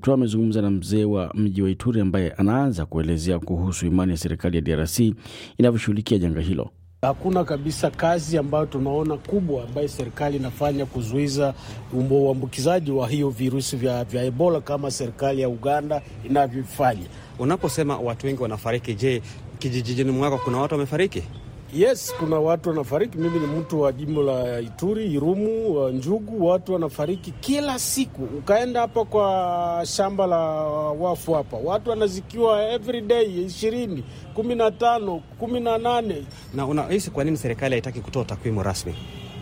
Kipto amezungumza na mzee wa mji wa Ituri ambaye anaanza kuelezea kuhusu imani ya serikali ya DRC inavyoshughulikia janga hilo. Hakuna kabisa kazi ambayo tunaona kubwa ambayo serikali inafanya kuzuiza uambukizaji wa hiyo virusi vya, vya Ebola kama serikali ya Uganda inavyofanya. Unaposema watu wengi wanafariki, je, kijijini mwako kuna watu wamefariki? Yes, kuna watu wanafariki. Mimi ni mtu wa jimbo la Ituri, Irumu, wa Njugu. Watu wanafariki kila siku. Ukaenda hapa kwa shamba la wafu hapa, watu wanazikiwa every day ishirini, kumi na tano, kumi na nane. Na unahisi kwa nini serikali haitaki kutoa takwimu rasmi?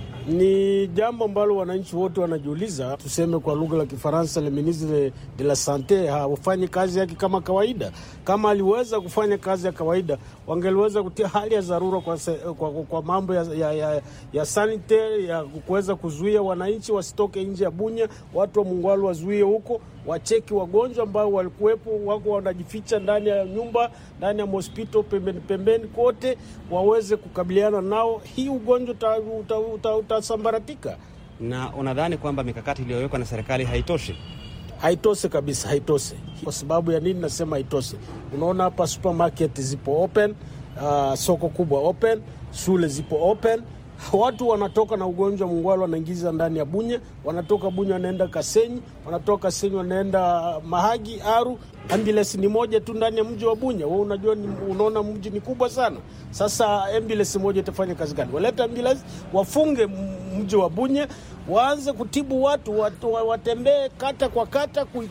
Ni jambo ambalo wananchi wote wanajiuliza. Tuseme kwa lugha la Kifaransa, le ministre de la sante hafanyi kazi yake kama kawaida. Kama aliweza kufanya kazi ya kawaida, wangeliweza kutia hali ya dharura kwa, kwa, kwa mambo ya, ya, ya, ya sanitary ya kuweza kuzuia wananchi wasitoke nje ya Bunya, watu wa Mungwalu wazuie huko wacheki wagonjwa ambao walikuwepo wako wanajificha ndani ya nyumba, ndani ya hospitali, pembeni pembeni kote, waweze kukabiliana nao. Hii ugonjwa utasambaratika. Uta, uta, uta na unadhani kwamba mikakati iliyowekwa na serikali haitoshi? Haitoshe kabisa, haitoshe. Kwa sababu ya nini nasema haitoshe? Unaona hapa supermarket zipo open, uh, soko kubwa open, shule zipo open watu wanatoka na ugonjwa Mungwalu wanaingiza ndani ya Bunya, wanatoka Bunya wanaenda Kasenyi, wanatoka Kasenyi wanaenda Mahagi, Aru. Ambulance ni moja tu ndani ya mji wa Bunya. Wewe unajua ni, unaona mji ni kubwa sana. Sasa ambulance moja itafanya kazi gani? Walete ambulance, wafunge mji wa Bunya, waanze kutibu watu, watu watembee kata kwa kata ku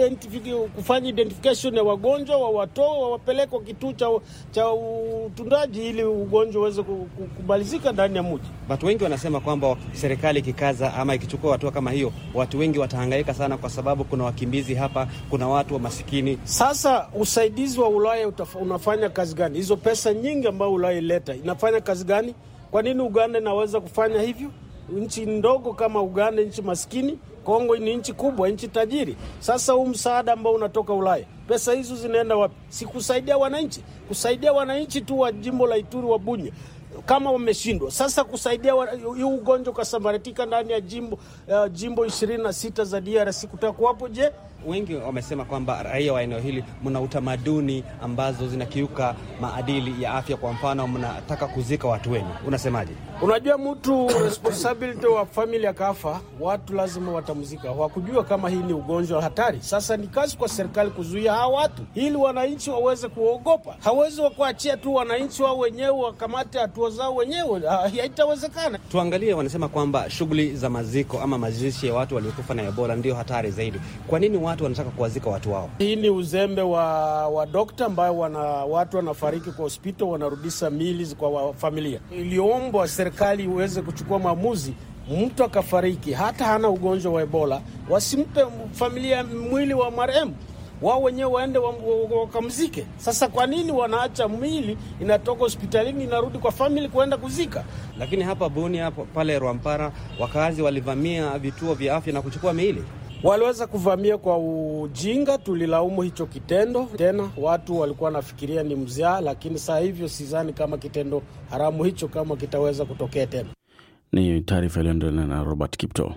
kufanya identification ya wagonjwa wawatoa wawapeleke kwa kituo cha, cha utundaji ili ugonjwa uweze kumalizika ndani ya mji. Watu wengi wanasema kwamba serikali ikikaza ama ikichukua hatua kama hiyo, watu wengi watahangaika sana, kwa sababu kuna wakimbizi hapa, kuna watu wa masikini. Sasa usaidizi wa Ulaya utaf, unafanya kazi gani? Hizo pesa nyingi ambayo Ulaya ileta inafanya kazi gani? Kwa nini Uganda inaweza kufanya hivyo? Nchi ndogo kama Uganda, nchi maskini Kongo ni nchi kubwa, nchi tajiri. Sasa huu msaada ambao unatoka Ulaya, pesa hizo zinaenda wapi? Si kusaidia wananchi, kusaidia wananchi tu wa jimbo la Ituri wa Bunya kama wameshindwa sasa kusaidia hii ugonjwa ukasambaratika ndani ya jimbo uh, jimbo ishirini na sita za DRC kutakuwapo je? Wengi wamesema kwamba raia wa eneo hili mna utamaduni ambazo zinakiuka maadili ya afya. Kwa mfano, mnataka kuzika watu wenu, unasemaje? Unajua, mtu responsibility wa family akafa, watu lazima watamzika. Hawakujua kama hii ni ugonjwa hatari. Sasa ni kazi kwa serikali kuzuia hawa watu ili wananchi waweze kuogopa. Hawezi wakuachia tu wananchi wao wenyewe wakamate hatua zao wenyewe, haitawezekana. Tuangalie, wanasema kwamba shughuli za maziko ama mazishi ya watu waliokufa na Ebola ndio hatari zaidi. Kwa nini watu wanataka kuwazika watu wao? Hii ni uzembe wa, wa dokta ambayo wana, watu wanafariki kwa hospitali wanarudisha mili kwa familia. Iliombwa serikali iweze kuchukua maamuzi mtu akafariki hata hana ugonjwa wa Ebola, wasimpe familia mwili wa marehemu, wao wenyewe waende wakamzike. Wa, wa, sasa kwa nini wanaacha mwili inatoka hospitalini inarudi kwa famili kuenda kuzika? Lakini hapa Bunia pale Rwampara wakazi walivamia vituo vya afya na kuchukua miili waliweza kuvamia kwa ujinga, tulilaumu hicho kitendo. Tena watu walikuwa wanafikiria ni mzaa, lakini saa hivyo sidhani kama kitendo haramu hicho kama kitaweza kutokea tena. Ni taarifa iliyoendelea na Robert Kipto.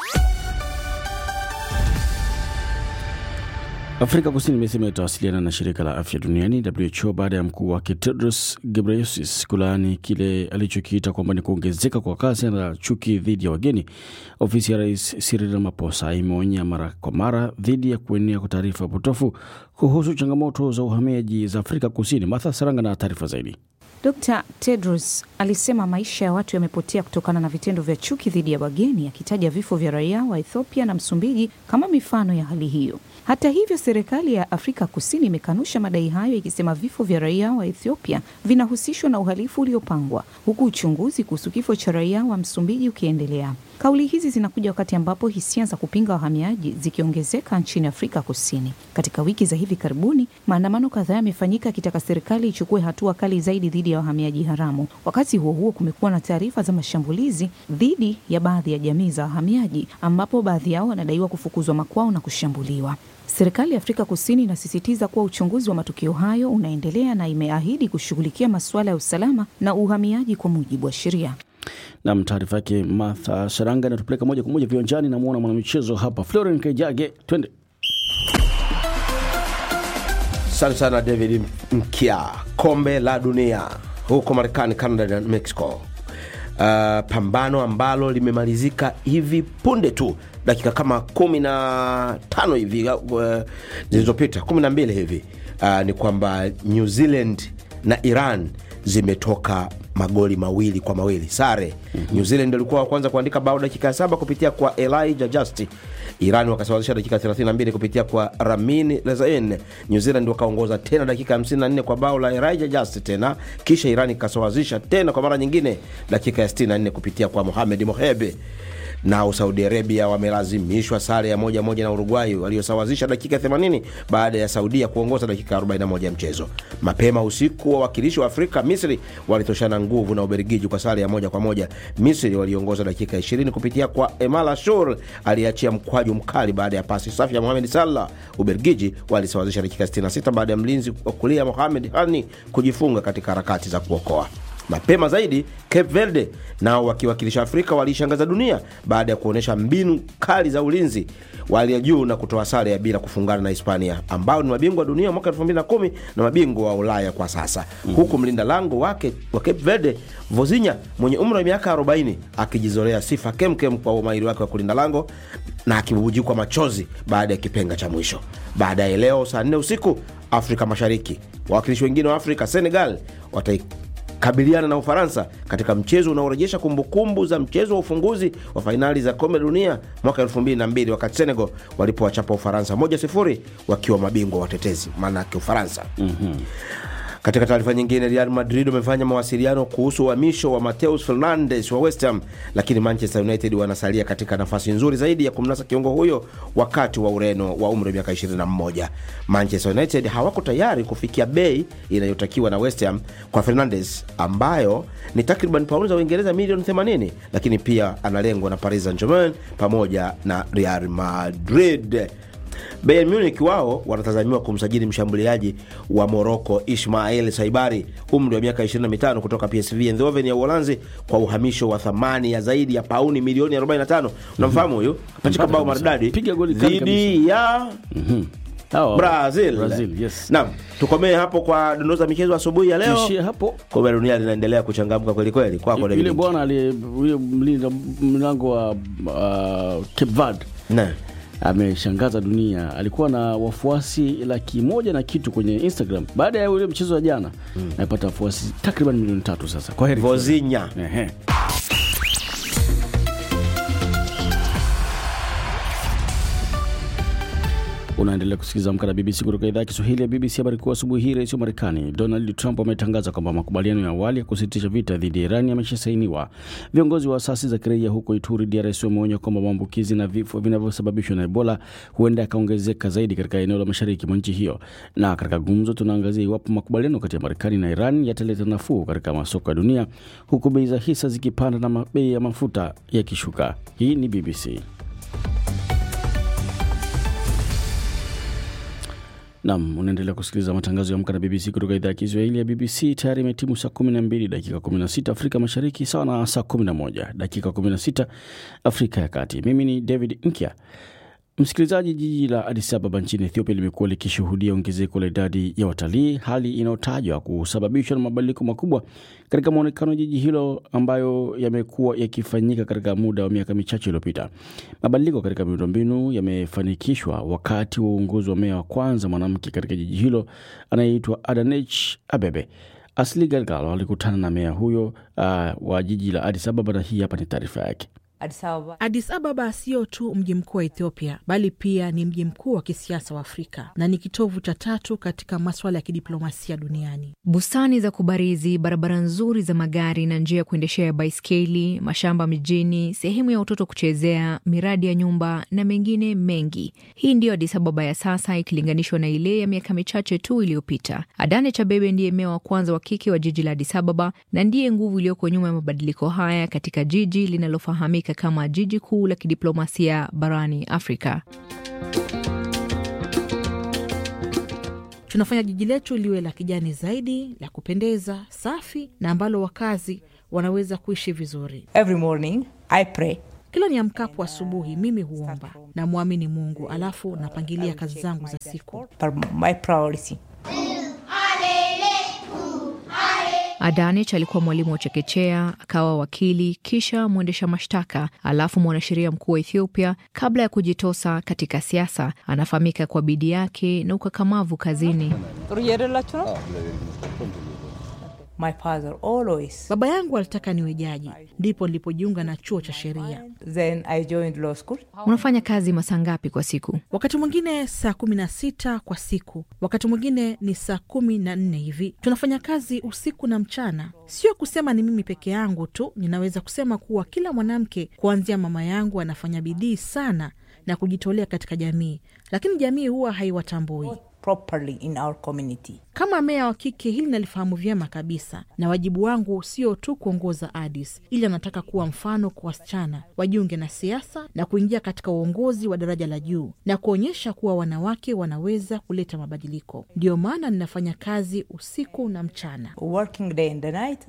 Afrika Kusini imesema itawasiliana na shirika la afya duniani WHO baada ya mkuu wake Tedros Ghebreyesus kulaani kile alichokiita kwamba ni kuongezeka kwa kasi na chuki dhidi ya wageni. Ofisi ya rais Cyril Ramaphosa imeonya mara kwa mara dhidi ya kuenea kwa taarifa potofu kuhusu changamoto za uhamiaji za Afrika Kusini. Martha Saranga na taarifa zaidi. Dr Tedros alisema maisha ya watu yamepotea kutokana na vitendo vya chuki dhidi ya wageni, akitaja vifo vya raia wa Ethiopia na Msumbiji kama mifano ya hali hiyo. Hata hivyo, serikali ya Afrika Kusini imekanusha madai hayo, ikisema vifo vya raia wa Ethiopia vinahusishwa na uhalifu uliopangwa, huku uchunguzi kuhusu kifo cha raia wa Msumbiji ukiendelea. Kauli hizi zinakuja wakati ambapo hisia za kupinga wahamiaji zikiongezeka nchini Afrika Kusini. Katika wiki za hivi karibuni, maandamano kadhaa yamefanyika akitaka serikali ichukue hatua kali zaidi dhidi ya wahamiaji haramu. Wakati huo huo, kumekuwa na taarifa za mashambulizi dhidi ya baadhi ya jamii za wahamiaji, ambapo baadhi yao wanadaiwa kufukuzwa makwao na kushambuliwa. Serikali ya Afrika Kusini inasisitiza kuwa uchunguzi wa matukio hayo unaendelea na imeahidi kushughulikia masuala ya usalama na uhamiaji kwa mujibu wa sheria. Nam, taarifa yake Martha Saranga inatupeleka moja kwa moja viwanjani. Namwona mwanamichezo hapa Floren Kejage, twende. Asante sana David Mkia. Kombe la dunia huko Marekani, Canada na Mexico. Uh, pambano ambalo limemalizika hivi punde tu dakika kama kumi na tano hivi uh, zilizopita kumi na mbili hivi uh, ni kwamba New Zealand na Iran zimetoka magoli mawili kwa mawili sare. mm-hmm. New Zealand walikuwa wa kwanza kuandika bao dakika ya saba kupitia kwa Elijah Just. Iran wakasawazisha dakika 32 kupitia kwa Ramin Rezain. New Zealand wakaongoza tena dakika 54 kwa bao la Elijah Just tena, kisha Iran ikasawazisha tena kwa mara nyingine dakika ya 64 kupitia kwa Mohamed Mohebe nao Saudi Arabia wamelazimishwa sare ya moja moja na Uruguay waliosawazisha dakika 80 baada ya Saudia kuongoza dakika 41 ya mchezo. Mapema usiku, wawakilishi wa Afrika Misri walitoshana nguvu na Ubelgiji kwa sare ya moja kwa moja. Misri waliongoza dakika 20 kupitia kwa Emal Ashur aliyeachia mkwaju mkali baada ya pasi safi ya Mohamed Salah. Ubelgiji walisawazisha dakika 66 baada ya mlinzi wa kulia Mohamed Hani kujifunga katika harakati za kuokoa mapema zaidi Cape Verde nao wakiwakilisha Afrika waliishangaza dunia baada ya kuonyesha mbinu kali za ulinzi wa hali ya juu na kutoa sare ya bila kufungana na Hispania ambao ni mabingwa wa dunia mwaka 2010 na mabingwa wa Ulaya kwa sasa mm-hmm. huku mlinda lango wake wa Cape Verde Vozinha mwenye umri wa miaka 40 akijizolea sifa kemkem kwa umahiri wake wa kulinda lango na akibubujikwa machozi baada ya kipenga cha mwisho. Baadaye leo saa 4 usiku Afrika Mashariki, wawakilishi wengine wa Afrika Senegal watai kabiliana na Ufaransa katika mchezo unaorejesha kumbukumbu za mchezo wa ufunguzi wa fainali za kombe la dunia mwaka 2002 wakati Senegal walipowachapa Ufaransa 1-0 wakiwa mabingwa watetezi, maanake Ufaransa. mm-hmm. Katika taarifa nyingine, Real Madrid wamefanya mawasiliano kuhusu uhamisho wa Mateus Fernandes wa West Ham, lakini Manchester United wanasalia katika nafasi nzuri zaidi ya kumnasa kiungo huyo wakati wa Ureno wa umri wa miaka 21. Manchester United hawako tayari kufikia bei inayotakiwa na West Ham kwa Fernandes ambayo ni takriban paundi za Uingereza milioni 80, lakini pia analengwa na Paris Saint-Germain pamoja na Real Madrid. Bayern Munich wao wanatazamiwa kumsajili mshambuliaji wa Morocco Ismail Saibari umri wa miaka 25 kutoka PSV Eindhoven ya Uholanzi kwa uhamisho wa thamani ya zaidi ya pauni milioni 45. Unamfahamu huyu? Kapachika bao maridadi Piga goli kali dhidi ya Hawa, Brazil. Brazil, yes. Naam, tukomee hapo kwa dondoo za michezo asubuhi ya leo. Tuishie hapo. Kombe la dunia linaendelea kuchangamka kweli kweli. Kwako Yule David. bwana aliye yule mlinda mlango wa uh, Cape Verde Na. ameshangaza dunia. Alikuwa na wafuasi laki moja na kitu kwenye Instagram baada ya ule mchezo wa jana mm. amepata wafuasi takriban milioni tatu sasa. Kwa heri Vozinha. Ehe. Unaendelea kusikiliza Amka na BBC kutoka idhaa ya Kiswahili ya BBC. Habari kuu asubuhi hii, rais wa Marekani Donald Trump ametangaza kwamba makubaliano ya awali ya kusitisha vita dhidi ya Iran yameshasainiwa. Viongozi wa asasi za kiraia huko Ituri, DRC, wameonya kwamba maambukizi na vifo vinavyosababishwa na Ebola huenda yakaongezeka zaidi katika eneo la mashariki mwa nchi hiyo. Na katika gumzo, tunaangazia iwapo makubaliano kati ya Marekani na Iran yataleta nafuu katika masoko ya dunia, huku bei za hisa zikipanda na ma- bei ya mafuta yakishuka. Hii ni BBC. Nam, unaendelea kusikiliza matangazo ya Amka na BBC kutoka idhaa ya Kiswahili ya BBC. Tayari imetimu saa 12 dakika 16 Afrika Mashariki, sawa na saa 11 dakika 16 Afrika ya Kati. Mimi ni David Nkya. Msikilizaji, jiji la Addis Ababa nchini Ethiopia limekuwa likishuhudia ongezeko la idadi ya watalii, hali inayotajwa kusababishwa na mabadiliko makubwa katika mwonekano wa jiji hilo ambayo yamekuwa yakifanyika katika muda wa miaka michache iliyopita. Mabadiliko katika miundombinu yamefanikishwa wakati wa uongozi wa meya wa kwanza mwanamke katika jiji hilo anayeitwa Adanech Abebe. Asli Galgalo alikutana na meya huyo uh, wa jiji la Addis Ababa na hii hapa ni taarifa yake. Addis Ababa. Addis Ababa sio tu mji mkuu wa Ethiopia bali pia ni mji mkuu wa kisiasa wa Afrika na ni kitovu cha tatu katika maswala ya kidiplomasia duniani. Bustani za kubarizi, barabara nzuri za magari na njia ya kuendeshea baiskeli, mashamba mijini, sehemu ya watoto kuchezea, miradi ya nyumba na mengine mengi. Hii ndiyo Addis Ababa ya sasa ikilinganishwa na ile ya miaka michache tu iliyopita. Adane Chabebe ndiye meya wa kwanza wa kike wa jiji la Addis Ababa na ndiye nguvu iliyoko nyuma ya mabadiliko haya katika jiji linalofahamika kama jiji kuu la kidiplomasia barani Afrika. Tunafanya jiji letu liwe la kijani zaidi, la kupendeza, safi na ambalo wakazi wanaweza kuishi vizuri. Every morning I pray. Kila niamkapo asubuhi, mimi huomba na mwamini Mungu, alafu napangilia kazi zangu za siku. For my priority. Adanich alikuwa mwalimu wa chekechea, akawa wakili, kisha mwendesha mashtaka, alafu mwanasheria mkuu wa Ethiopia kabla ya kujitosa katika siasa. Anafahamika kwa bidii yake na ukakamavu kazini. My father always. Baba yangu alitaka niwe jaji, ndipo nilipojiunga na chuo cha sheria. Then I joined law school. Unafanya kazi masaa ngapi kwa siku? Wakati mwingine saa kumi na sita kwa siku, wakati mwingine ni saa kumi na nne hivi. Tunafanya kazi usiku na mchana. Sio kusema ni mimi peke yangu tu, ninaweza kusema kuwa kila mwanamke kuanzia mama yangu anafanya bidii sana na kujitolea katika jamii, lakini jamii huwa haiwatambui properly in our community. Kama meya wa kike, hili nalifahamu vyema kabisa, na wajibu wangu sio tu kuongoza Addis, ili anataka kuwa mfano kwa wasichana wajiunge na siasa na kuingia katika uongozi wa daraja la juu na kuonyesha kuwa wanawake wanaweza kuleta mabadiliko. Ndiyo maana ninafanya kazi usiku na mchana. Working day and the night.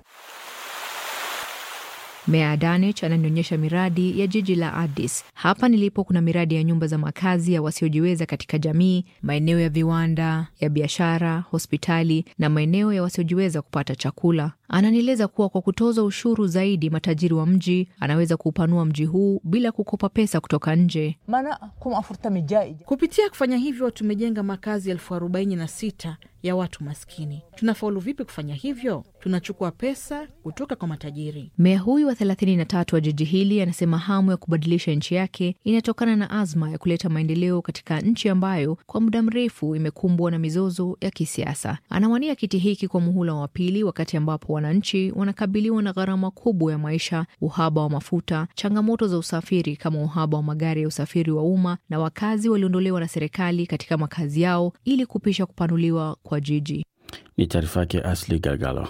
Meya Adanich ananionyesha miradi ya jiji la Addis. Hapa nilipo kuna miradi ya nyumba za makazi ya wasiojiweza katika jamii, maeneo ya viwanda, ya biashara, hospitali na maeneo ya wasiojiweza kupata chakula. Ananieleza kuwa kwa kutoza ushuru zaidi matajiri wa mji anaweza kuupanua mji huu bila kukopa pesa kutoka nje. Mana kuma afurtami jai. Kupitia kufanya hivyo, tumejenga makazi elfu arobaini na sita ya watu maskini. Tunafaulu vipi kufanya hivyo? Tunachukua pesa kutoka kwa matajiri. Meya huyu wa 33 wa jiji hili anasema hamu ya kubadilisha nchi yake inatokana na azma ya kuleta maendeleo katika nchi ambayo kwa muda mrefu imekumbwa na mizozo ya kisiasa. Anawania kiti hiki kwa muhula wa pili, wakati ambapo wananchi wanakabiliwa na gharama kubwa ya maisha, uhaba wa mafuta, changamoto za usafiri kama uhaba wa magari ya usafiri wa umma, na wakazi waliondolewa na serikali katika makazi yao ili kupisha kupanuliwa kwa jiji. Ni taarifa yake Asli Galgalo.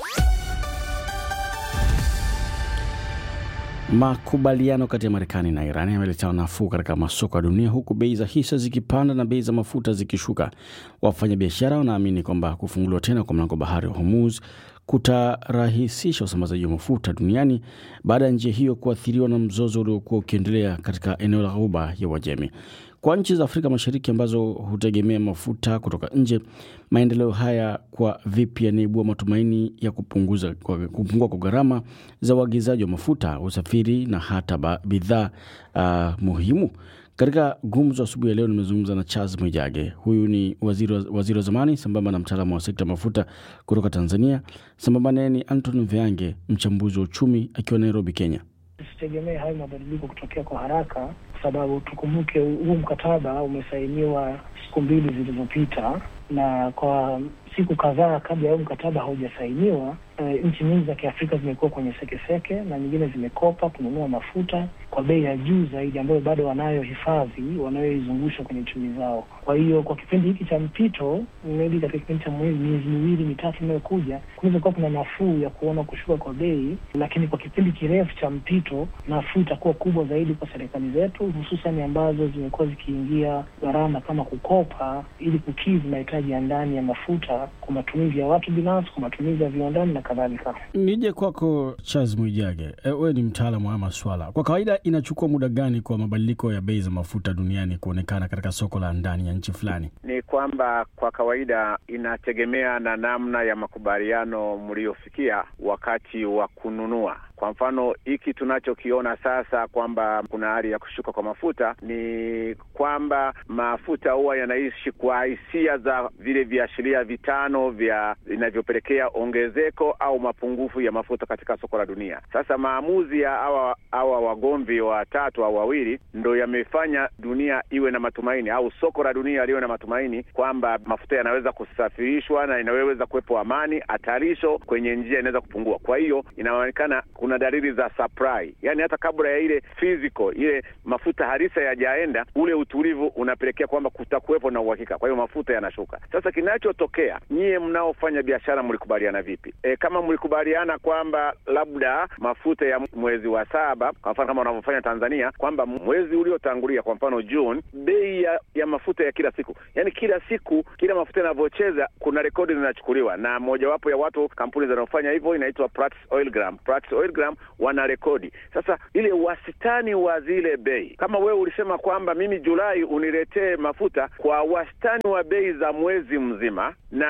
Makubaliano kati ya Marekani na Iran yameleta nafuu katika masoko ya dunia huku bei za hisa zikipanda na bei za mafuta zikishuka. Wafanyabiashara wanaamini kwamba kufunguliwa tena kwa mlango bahari wa Hormuz kutarahisisha usambazaji wa mafuta duniani baada ya njia hiyo kuathiriwa na mzozo uliokuwa ukiendelea katika eneo la Ghuba ya Uajemi. Kwa nchi za Afrika Mashariki ambazo hutegemea mafuta kutoka nje, maendeleo haya kwa vipi yanaibua matumaini ya kupunguza, kwa, kupungua kwa gharama za uagizaji wa mafuta, usafiri na hata bidhaa uh, muhimu. Katika gumzo asubuhi ya leo nimezungumza na Charles Mwijage. Huyu ni waziri wa, waziri wa zamani sambamba na mtaalamu wa sekta mafuta kutoka Tanzania. Sambamba naye ni Anton Veange, mchambuzi wa uchumi akiwa Nairobi, Kenya. Tusitegemee hayo mabadiliko kutokea kwa haraka, kwa sababu tukumbuke huu mkataba umesainiwa siku mbili zilizopita, na kwa siku kadhaa kabla ya huu mkataba haujasainiwa, e, nchi nyingi za Kiafrika zimekuwa kwenye sekeseke na nyingine zimekopa kununua mafuta kwa bei ya juu zaidi, ambayo bado wanayo hifadhi wanayoizungusha kwenye chumi zao. Kwa hiyo kwa kipindi hiki cha mpito, maybe katika kipindi cha miezi miwili mitatu inayokuja, kunaweza kuwa kuna nafuu ya kuona kushuka kwa bei, lakini kwa kipindi kirefu cha mpito, nafuu itakuwa kubwa zaidi kwa serikali zetu, hususan ambazo zimekuwa zikiingia gharama kama kukopa ili kukidhi mahitaji ya ndani ya mafuta kwa matumizi ya watu binafsi, kwa matumizi ya viwandani na kadhalika. Nije kwako Charles Mwijage, wewe ni mtaalamu wa maswala. Kwa kawaida inachukua muda gani kwa mabadiliko ya bei za mafuta duniani kuonekana katika soko la ndani ya nchi fulani? Ni kwamba kwa kawaida inategemea na namna ya makubaliano mliofikia wakati wa kununua. Kwa mfano hiki tunachokiona sasa kwamba kuna hali ya kushuka kwa mafuta, ni kwamba mafuta huwa yanaishi kwa hisia za vile viashiria vitano vya vinavyopelekea ongezeko au mapungufu ya mafuta katika soko la dunia. Sasa maamuzi ya hawa hawa wagomvi watatu au wawili ndo yamefanya dunia iwe na matumaini au soko la dunia liwe na matumaini kwamba mafuta yanaweza kusafirishwa na inaweza kuwepo amani, hatarisho kwenye njia inaweza kupungua. Kwa hiyo inaonekana kuna dalili za supply, yaani hata kabla ya ile physical ile mafuta harisa yajaenda, ule utulivu unapelekea kwamba kutakuwepo na uhakika, kwa hiyo mafuta yanashuka. Sasa kinachotokea, nyie mnaofanya biashara mlikubaliana vipi? E, kama mlikubaliana kwamba labda mafuta ya mwezi wa saba, kwa mfano kama wanavyofanya Tanzania, kwamba mwezi uliotangulia, kwa mfano June, bei ya, ya mafuta ya kila siku, yaani kila siku kila mafuta yanavyocheza, kuna rekodi zinachukuliwa, na mojawapo ya watu kampuni zinazofanya hivyo inaitwa Platts Oilgram. Platts Oilgram wana rekodi sasa ile wastani wa zile bei. Kama wewe ulisema kwamba mimi Julai uniletee mafuta kwa wastani wa bei za mwezi mzima, na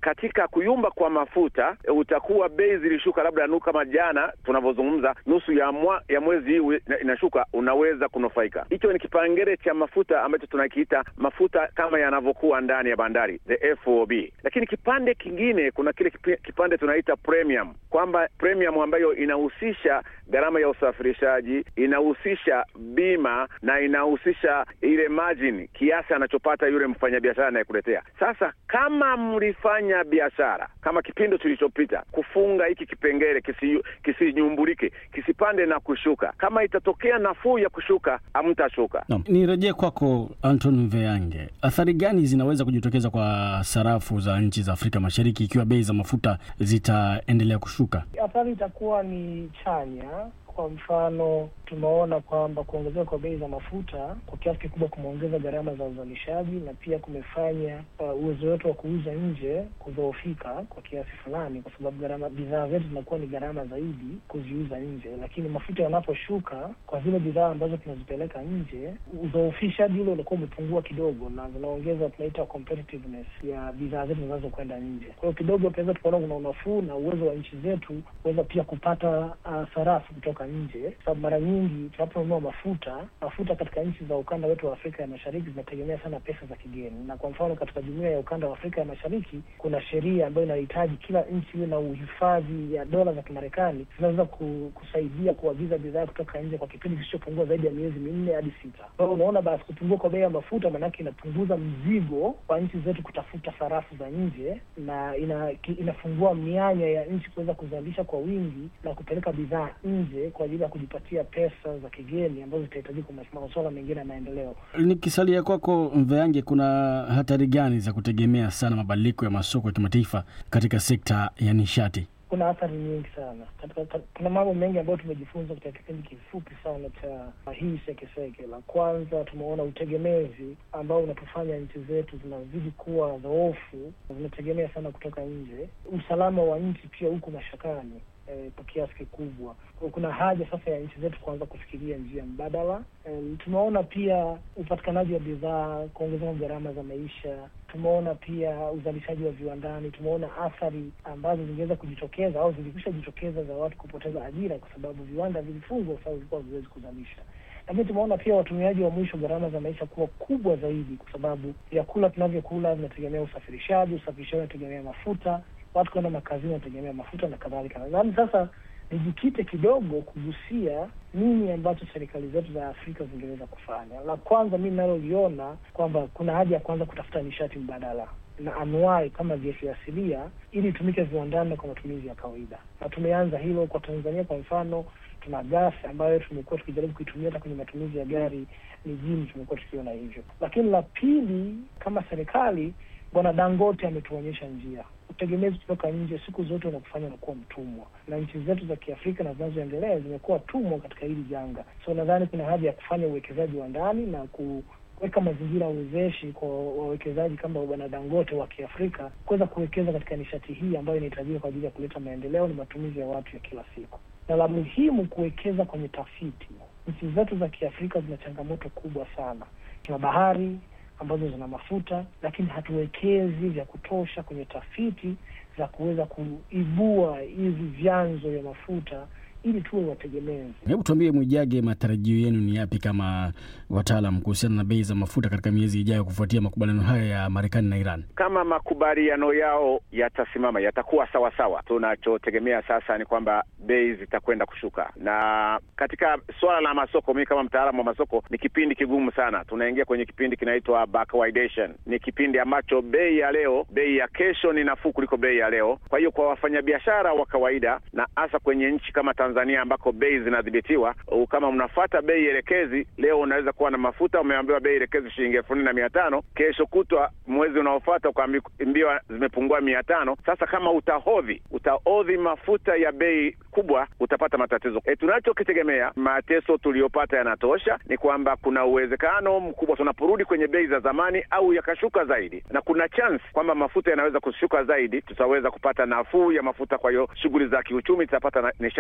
katika kuyumba kwa mafuta e, utakuwa bei zilishuka labda nu kama jana tunavyozungumza, nusu ya mwa, ya mwezi hii ina- inashuka, unaweza kunufaika. Hicho ni kipengele cha mafuta ambacho tunakiita mafuta kama yanavyokuwa ndani ya bandari the FOB. Lakini kipande kingine, kuna kile kipi- kipande tunaita premium, kwamba premium ambayo inahusisha gharama ya usafirishaji, inahusisha bima na inahusisha ile margin, kiasi anachopata yule mfanyabiashara anayekuletea. Sasa kama mlifanya biashara kama kipindi kilichopita, kufunga hiki kipengele kisi- kisinyumbulike, kisipande na kushuka, kama itatokea nafuu ya kushuka, hamtashuka. Naam, nirejee kwako Anton Veyange, athari gani zinaweza kujitokeza kwa sarafu za nchi za Afrika Mashariki ikiwa bei za mafuta zitaendelea kushuka? Athari itakuwa ni chanya. Kwa mfano, tumeona kwamba kuongezeka kwa bei za mafuta kwa kiasi kikubwa kumeongeza gharama za uzalishaji na pia kumefanya uh, uwezo wetu wa kuuza nje kudhoofika kwa kiasi fulani, kwa sababu gharama bidhaa zetu zinakuwa ni gharama zaidi kuziuza nje. Lakini mafuta yanaposhuka kwa zile bidhaa ambazo tunazipeleka nje, udhoofishaji ule unakuwa umepungua kidogo, na zinaongeza tunaita competitiveness ya bidhaa zetu zinazokwenda nje. Kwa hiyo kidogo tunaweza tukaona kuna unafuu na uwezo wa nchi zetu kuweza pia kupata uh, sarafu kutoka nje, sababu mara nyingi tunaponunua mafuta, mafuta katika nchi za ukanda wetu wa Afrika ya Mashariki zinategemea sana pesa za kigeni, na kwa mfano katika jumuiya ya ukanda wa Afrika ya Mashariki kuna sheria ambayo inahitaji kila nchi iwe na uhifadhi ya dola za Kimarekani zinaweza ku, kusaidia kuagiza bidhaa kutoka nje kwa kipindi kisichopungua zaidi ya miezi minne hadi sita. Kwa hiyo unaona, basi kupungua kwa bei ya mafuta maanake inapunguza mzigo kwa nchi zetu kutafuta sarafu za nje na ina, ki, inafungua mianya ya nchi kuweza kuzalisha kwa wingi na kupeleka bidhaa nje kwa ajili ya kujipatia pesa za kigeni ambazo zitahitajika kwa masuala mengine ya maendeleo. Nikisalia kwako Mveyange, kuna hatari gani za kutegemea sana mabadiliko ya masoko ya kimataifa katika sekta ya nishati? Kuna athari nyingi sana katika, ka- kuna mambo mengi ambayo tumejifunza katika kipindi kifupi sana cha hii sekeseke. La kwanza tumeona utegemezi ambao unatufanya nchi zetu zinazidi kuwa dhoofu, zinategemea sana kutoka nje. Usalama wa nchi pia uko mashakani eh, kwa kiasi kikubwa. Kwa kuna haja sasa ya nchi zetu kuanza kufikiria njia mbadala. Um, tumeona pia upatikanaji wa bidhaa, kuongezeka gharama za maisha. Tumeona pia uzalishaji wa viwandani. Tumeona athari ambazo zingeweza kujitokeza au zilikwisha jitokeza za watu kupoteza ajira kwa sababu viwanda vilifungwa kwa sababu vilikuwa haviwezi kuzalisha lakini tumeona pia watumiaji wa mwisho gharama za maisha kuwa kubwa zaidi, kwa sababu vyakula tunavyokula vinategemea usafirishaji, usafirishaji unategemea mafuta, watu kwenda makazini wanategemea mafuta na kadhalika. Nadhani sasa nijikite kidogo kugusia nini ambacho serikali zetu za Afrika zingeweza kufanya. La kwanza mi ninaloliona kwamba kuna haja ya kwanza kutafuta nishati mbadala na anuai kama gesi asilia ili itumike viwandani na kwa matumizi ya kawaida, na tumeanza hilo kwa Tanzania. Kwa mfano, tuna gasi ambayo tumekuwa tukijaribu kuitumia hata kwenye matumizi ya gari mijini, tumekuwa tukiona hivyo. Lakini la pili, kama serikali, Bwana Dangote ametuonyesha njia. Utegemezi kutoka nje siku zote unakufanya unakuwa mtumwa, na nchi zetu za Kiafrika na zinazoendelea zimekuwa tumwa katika hili janga. So nadhani kuna haja ya kufanya uwekezaji wa ndani na ku weka mazingira wezeshi kwa wawekezaji kama bwana Dangote wa Kiafrika kuweza kuwekeza katika nishati hii ambayo inahitajika kwa ajili ya kuleta maendeleo na matumizi ya watu ya kila siku. Na la muhimu, kuwekeza kwenye tafiti. Nchi zetu za Kiafrika zina changamoto kubwa sana. Tuna bahari ambazo zina mafuta, lakini hatuwekezi vya kutosha kwenye tafiti za kuweza kuibua hivi vyanzo vya mafuta ili tuwe wategemezi. Hebu tuambie Mwijage, matarajio yenu ni yapi kama wataalam kuhusiana na bei za mafuta katika miezi ijayo kufuatia makubaliano haya ya Marekani na Iran? Kama makubaliano yao yatasimama, yatakuwa sawasawa, tunachotegemea sasa ni kwamba bei zitakwenda kushuka. Na katika suala la masoko, mimi kama mtaalamu wa masoko, ni kipindi kigumu sana. Tunaingia kwenye kipindi kinaitwa backwardation. Ni kipindi ambacho bei ya leo, bei ya kesho ni nafuu kuliko bei ya leo. Kwa hiyo kwa wafanyabiashara wa kawaida na hasa kwenye nchi kama Tanzania ambako bei zinadhibitiwa, kama mnafuata bei elekezi, leo unaweza kuwa na mafuta umeambiwa bei elekezi shilingi elfu nne na mia tano kesho kutwa mwezi unaofuata ukaambiwa zimepungua mia tano Sasa kama utahodhi utahodhi mafuta ya bei kubwa, utapata matatizo. E, tunachokitegemea mateso tuliyopata yanatosha, ni kwamba kuna uwezekano mkubwa tunaporudi kwenye bei za zamani au yakashuka zaidi, na kuna chance kwamba mafuta yanaweza kushuka zaidi, tutaweza kupata nafuu ya mafuta. Kwa hiyo shughuli za kiuchumi zitapata nishati za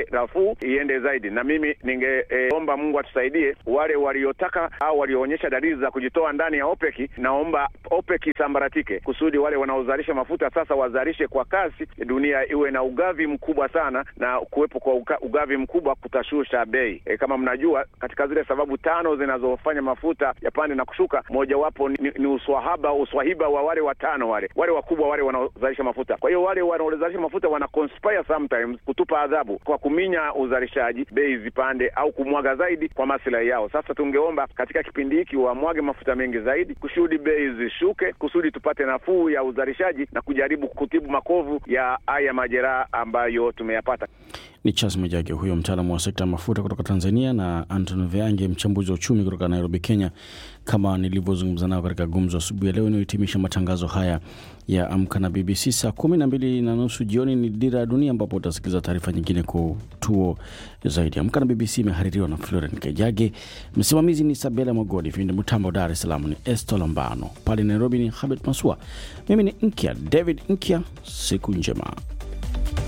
nafuu iende zaidi, na mimi ningeomba e, Mungu atusaidie wale waliotaka au walioonyesha dalili za kujitoa ndani ya OPEC. Naomba OPEC isambaratike kusudi wale wanaozalisha mafuta sasa wazalishe kwa kasi, dunia iwe na ugavi mkubwa sana, na kuwepo kwa uga, ugavi mkubwa kutashusha bei. E, kama mnajua katika zile sababu tano zinazofanya mafuta yapande na kushuka, mojawapo ni, ni uswahaba uswahiba wa wale watano wale wale wakubwa wale wanaozalisha mafuta. Kwa hiyo wale wanaozalisha mafuta wana conspire sometimes kutupa adhabu kwa kuminya uzalishaji, bei zipande au kumwaga zaidi kwa maslahi yao. Sasa tungeomba katika kipindi hiki wamwage mafuta mengi zaidi kusudi bei zishuke, kusudi tupate nafuu ya uzalishaji na kujaribu kutibu makovu ya haya majeraha ambayo tumeyapata. Ni Charles Mwijage huyo mtaalamu wa sekta ya mafuta kutoka Tanzania, na Anton Veange mchambuzi wa uchumi kutoka Nairobi, Kenya, kama nilivyozungumza nao katika gumzo asubuhi ya leo inayohitimisha matangazo haya ya Amka na BBC. Saa kumi na mbili na nusu jioni ni Dira ya Dunia, ambapo utasikiliza taarifa nyingine kwa tuo zaidi. Amka na BBC imehaririwa na Floren Kejage, msimamizi ni Sabela Mogodi, vindi mtambo Dar es Salaam ni Esto Lambano, pale Nairobi ni Habet Masua, mimi ni Nkya David Nkya. Siku njema.